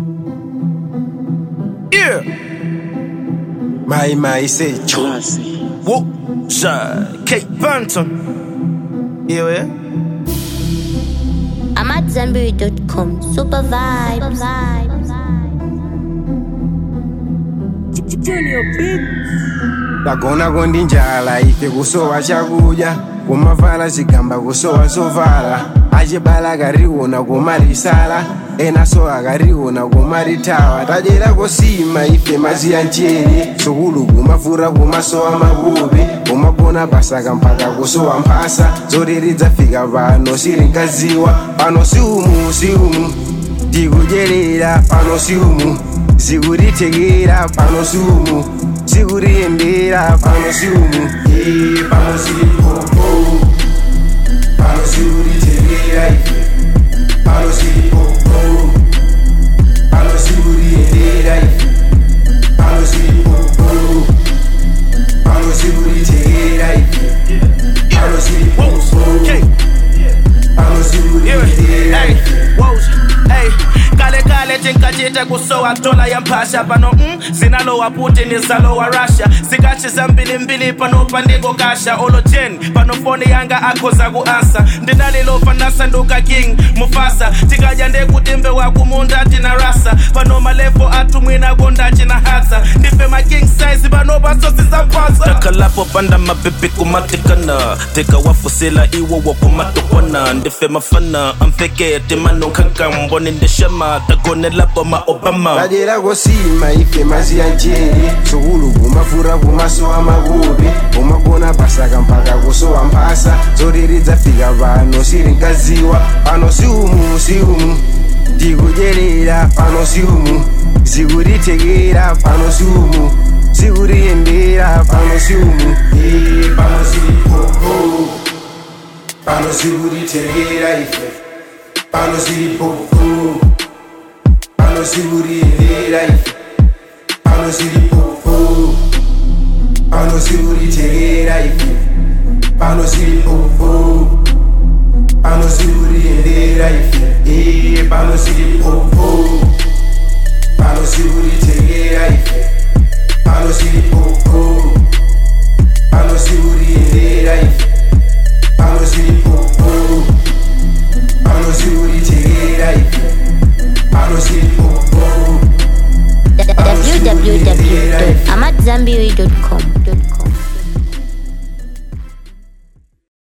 Yeah. My my say cho. Classy. Whoop. Shy. Kate Banton. Yeah, yeah. I'm at Zenberry.com. Super vibes. Tagona kondi njala ife kusowa chakudya kumavala zigamba kusowa zovala achibala akariona kumarisala enaso akariona kumaritawa tadyera kosima ife maziya nchere sukulu kumafura kumasowa makupi kumagona pasaka mpaka kusowa mphasa zoreredza fika pano siringaziwa pano siumu siumu ndikudyerera pano siumu zikutitekera pano siumu zikutiyendera pano siumu Eh, pano silipopo pano zikutitekera ife pano silipopo pano zikutiyendera ife pano silipopo pano zikutitekera ife pano silipopo Okay. pano Yeah. zikutiyendera Hey. ife Wows. Hey. kale kale tinkachita kusowa dola ya mphasha pano mm, zinalowa putin zalowa russia zikachiza mbilimbili pano pandiko kasha olojen pano foni yanga akhoza kuansa ndinalilova nasanduka king mufasa tikadya ndekuti mbewa kumunda tina rasa pano malevo athu mwina kondachi na hatsa ndife ma king size pano pasosi zamphatsa takalapo panda mapepe kumatekana tekawafusela iwo wakumatokwana ndife mafana amfekete manonkhaka mboni ndeshama tagonelapo ma obama tadyera kosima ife maziya nchere sukulu kumafura kumasowa makupi kumagona pasaka mpaka kusowa mphasa zoreredza fika pano siringaziwa pano siumu siumu ndikudyerera pano siumu zikutitekera pano siumu zikutiyendera pano siumu Eh, pano silipopo pano zikutitekera ife pano silipopo pano sikutiyendera ife pano silipopo pano sikutitekera ife pano silipopo pano sikutiyendera ife Eh, pano silipopo pano sikutitekera ife pano silipopo